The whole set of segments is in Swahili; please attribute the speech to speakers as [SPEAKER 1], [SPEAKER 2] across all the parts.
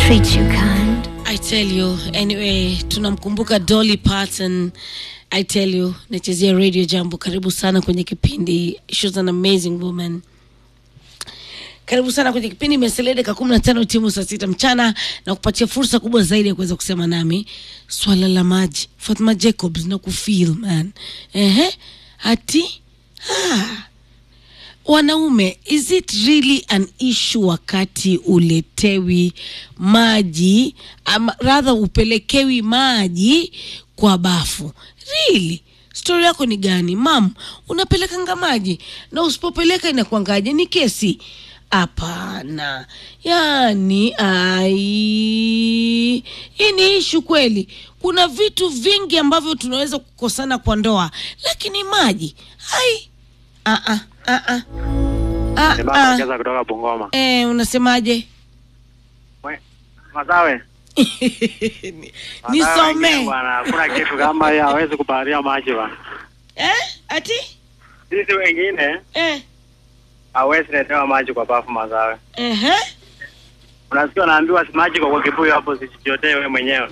[SPEAKER 1] treat you kind.
[SPEAKER 2] I tell you, anyway, tunamkumbuka Dolly Parton. I tell you, nachezea Radio Jambo. Karibu sana kwenye kipindi. She's an amazing woman. Karibu sana kwenye kipindi Meselede dakika kumi na tano timu saa sita mchana na kupatia fursa kubwa zaidi ya kuweza kusema nami swala la maji. Fatma Jacobs na kufeel man. Ehe, ati ah. Wanaume, is it really an issue wakati uletewi maji ama rather upelekewi maji kwa bafu? Really? Stori yako ni gani mam? Unapelekanga maji na usipopeleka inakuangaje? Ni kesi? Hapana, yani ai, hii ni ishu kweli. Kuna vitu vingi ambavyo tunaweza kukosana kwa ndoa, lakini maji ai, ah ah ah ah. Ah,
[SPEAKER 3] Ni
[SPEAKER 2] ah.
[SPEAKER 3] baba Keza kutoka Bungoma.
[SPEAKER 2] Eh, unasemaje?
[SPEAKER 3] We, Masawe. Masawe
[SPEAKER 2] Nisome.
[SPEAKER 3] wengine Bwana, hakuna kitu kama hiyo hawezi kubaharia maji bwana.
[SPEAKER 2] Eh? Ati?
[SPEAKER 3] Sisi wengine
[SPEAKER 2] Eh.
[SPEAKER 3] hawezi letewa maji kwa bafu Masawe.
[SPEAKER 2] Ehe.
[SPEAKER 3] Unasikia unaambiwa si maji kwa kwa kibuyu hapo sijichotee wewe mwenyewe.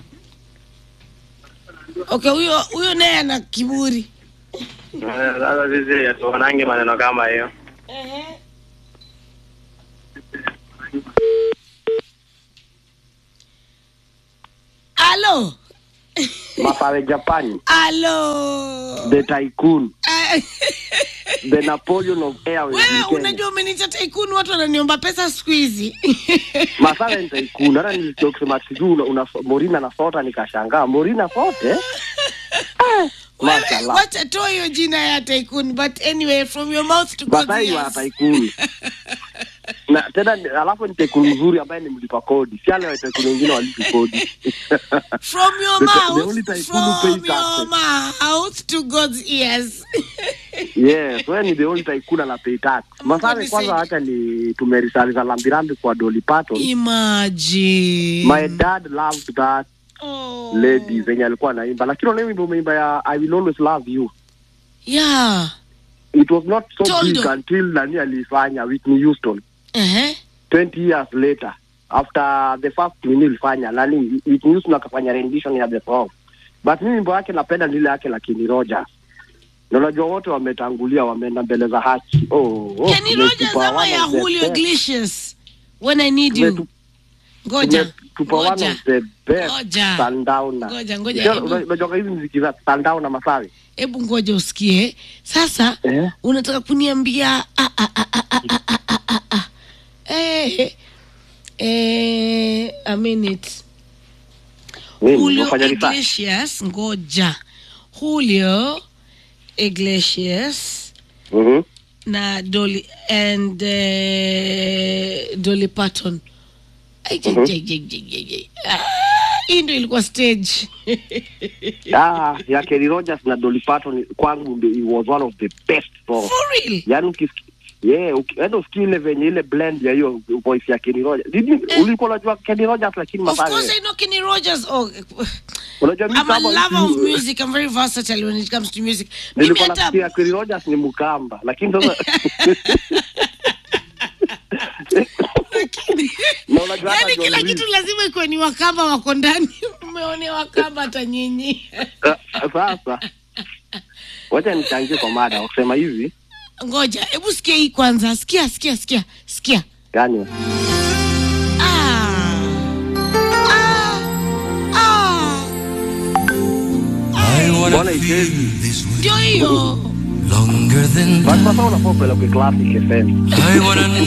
[SPEAKER 2] Okay, huyo huyo naye ana kiburi.
[SPEAKER 3] Eh, Sasa sisi hatuonangi maneno kama hiyo.
[SPEAKER 2] Ehe. Alo.
[SPEAKER 4] Masawe Japan,
[SPEAKER 2] Alo.
[SPEAKER 4] the tycoon,
[SPEAKER 2] Ah,
[SPEAKER 4] the Napoleon of Airways.
[SPEAKER 2] Wewe
[SPEAKER 4] in Kenya.
[SPEAKER 2] unajua umeniita tycoon watu wananiomba pesa siku hizi.
[SPEAKER 4] Masawe ni tycoon. Hata nilisikia ukisema sijui una, una, Morina na Sota nikashangaa. Morina Sote? Ah,
[SPEAKER 2] Wewe
[SPEAKER 4] Mashallah.
[SPEAKER 2] wacha toa hiyo jina ya tycoon but anyway from your mouth to God's
[SPEAKER 4] Masai wa
[SPEAKER 2] ears.
[SPEAKER 4] tycoon. Na tena ni- alafu ni tycoon mzuri ambaye ni mlipa kodi. Si wale wa tycoon wengine walipi kodi.
[SPEAKER 2] From your
[SPEAKER 4] The- the
[SPEAKER 2] mouth,
[SPEAKER 4] only tycoon who
[SPEAKER 2] from
[SPEAKER 4] pays
[SPEAKER 2] your
[SPEAKER 4] taxes.
[SPEAKER 2] mouth to God's ears.
[SPEAKER 4] Yes, wewe ni the only tycoon ana pay tax. Masawe
[SPEAKER 2] ni
[SPEAKER 4] kwanza
[SPEAKER 2] said-
[SPEAKER 4] acha ni tumerisaliza lambirambi kwa Dolly Parton.
[SPEAKER 2] Imagine.
[SPEAKER 4] My dad loved that
[SPEAKER 2] oh.
[SPEAKER 4] lady zenye alikuwa anaimba, lakini ule wimbo umeimba ya I will always love you.
[SPEAKER 2] Yeah.
[SPEAKER 4] It was not so
[SPEAKER 2] Toldo.
[SPEAKER 4] big until nani alifanya Whitney Houston
[SPEAKER 2] Uh-huh.
[SPEAKER 4] 20 years later after the first nini ilifanya nani Whitney Houston akafanya rendition ya the song, but mimi wimbo yake napenda ni ile yake lakini Rogers na unajua wote wametangulia, wameenda mbele za haki. Oh, oh,
[SPEAKER 2] Kenny
[SPEAKER 4] tumetupa
[SPEAKER 2] Rogers ama
[SPEAKER 4] one
[SPEAKER 2] ya
[SPEAKER 4] of the
[SPEAKER 2] Julio
[SPEAKER 4] best.
[SPEAKER 2] Iglesias? When I need you.
[SPEAKER 4] Tumetu-
[SPEAKER 2] Ngoja.
[SPEAKER 4] tumetupa one
[SPEAKER 2] Ngoja.
[SPEAKER 4] of the best
[SPEAKER 2] Ngoja.
[SPEAKER 4] sundowner.
[SPEAKER 2] Ngoja, ngoja,
[SPEAKER 4] Unajua-
[SPEAKER 2] hebu-
[SPEAKER 4] Unajua hizi muziki za sundowner Masawi
[SPEAKER 2] Hebu ngoja usikie. Sasa
[SPEAKER 4] eh?
[SPEAKER 2] unataka kuniambia ah, ah, ah, ah, ah, ah, ah, ah, ah. Eh, eh, a minute.
[SPEAKER 4] Nini,
[SPEAKER 2] Julio
[SPEAKER 4] unafanya research?
[SPEAKER 2] Iglesias, ngoja. Julio Iglesias
[SPEAKER 4] Mhm.
[SPEAKER 2] na Dolly and uh, Dolly Parton. Ai, je,
[SPEAKER 4] Mhm.
[SPEAKER 2] je, je, je, je, je. Ah, Hii ndio ilikuwa stage.
[SPEAKER 4] Ah, ya Kenny Rogers na Dolly Parton kwangu ndio it was one of the best songs.
[SPEAKER 2] For real.
[SPEAKER 4] Yaani ukisikia yeah, ukienda usikie ile venye ile blend ya hiyo voice ya Kenny Rogers. Did you,
[SPEAKER 2] Eh.
[SPEAKER 4] ulikuwa unajua Kenny Rogers lakini
[SPEAKER 2] Of
[SPEAKER 4] Masawe.
[SPEAKER 2] course I know Kenny Rogers. Oh,
[SPEAKER 4] Unajua mimi
[SPEAKER 2] I'm a
[SPEAKER 4] kama
[SPEAKER 2] lover of
[SPEAKER 4] mtu-
[SPEAKER 2] music. I'm very versatile when it comes to music. Mimi
[SPEAKER 4] Nilikuwa
[SPEAKER 2] hata
[SPEAKER 4] nasikia Kenny Rogers ni Mkamba, lakini sasa na unajua hata
[SPEAKER 2] yani
[SPEAKER 4] John
[SPEAKER 2] kila
[SPEAKER 4] Lewis-
[SPEAKER 2] kitu lazima ikuwe ni wakamba wako ndani. Umeonea wakamba hata nyinyi.
[SPEAKER 4] Ah, sasa wacha nichangie kwa mada wakisema hivi
[SPEAKER 2] Ngoja, hebu sikia hii kwanza. Sikia, sikia, sikia, sikia.
[SPEAKER 4] yani
[SPEAKER 2] Ah. Ah. Ah.
[SPEAKER 5] I wanna
[SPEAKER 4] Mbona
[SPEAKER 5] feel
[SPEAKER 4] ichezi?
[SPEAKER 5] this way
[SPEAKER 2] Ndio hiyo.
[SPEAKER 5] longer than
[SPEAKER 4] basi sasa unafaa upeleke classic FM
[SPEAKER 5] I wanna